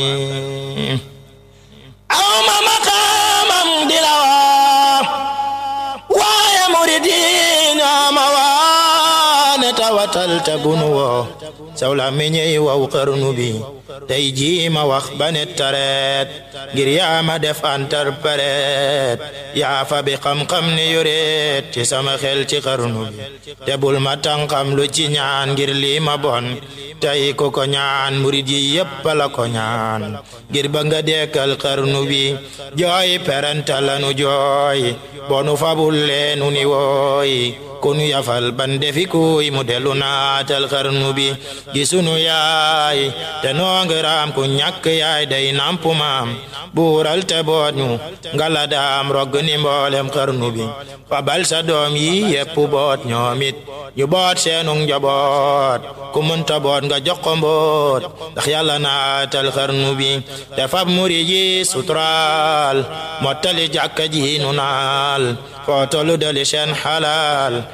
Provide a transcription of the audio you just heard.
aw ma maqaamam di la waa waaye murid yi ñoo ma waa ne tawatal te bunu woo saw la meññey waw xarnu bi tey jii ma wax ba ne tareet ngir yaa ma def interprète yaa fa bi xam-xam ne yoreet ci sama xel ci xarnu bi te bul ma tànqam lu ci ñaan ngir lii ma bon tey ko ko ñaan murid yi yépp la ko ñaan ngir ba nga dekkal xarnu bi jooy peranta lanu jooy bonu fabul leenu ni wooy konu yafal ban defi kuy mu delu naatal xarnu bi gi sunu yaay te noongiraam ku ñàkk yaay day nampu maam buural te boot ñu ngala daam rogg ni mboolem xarnu bi fabal sa doom yi yépp boot ñoomit ñu boot seenu njaboot ku munta boot nga jox ko mboot ndax yàlla naatal xarnu bi te fab muri ji suturaal mottali jàkka ji nu naal foo tollu dali seen xalaal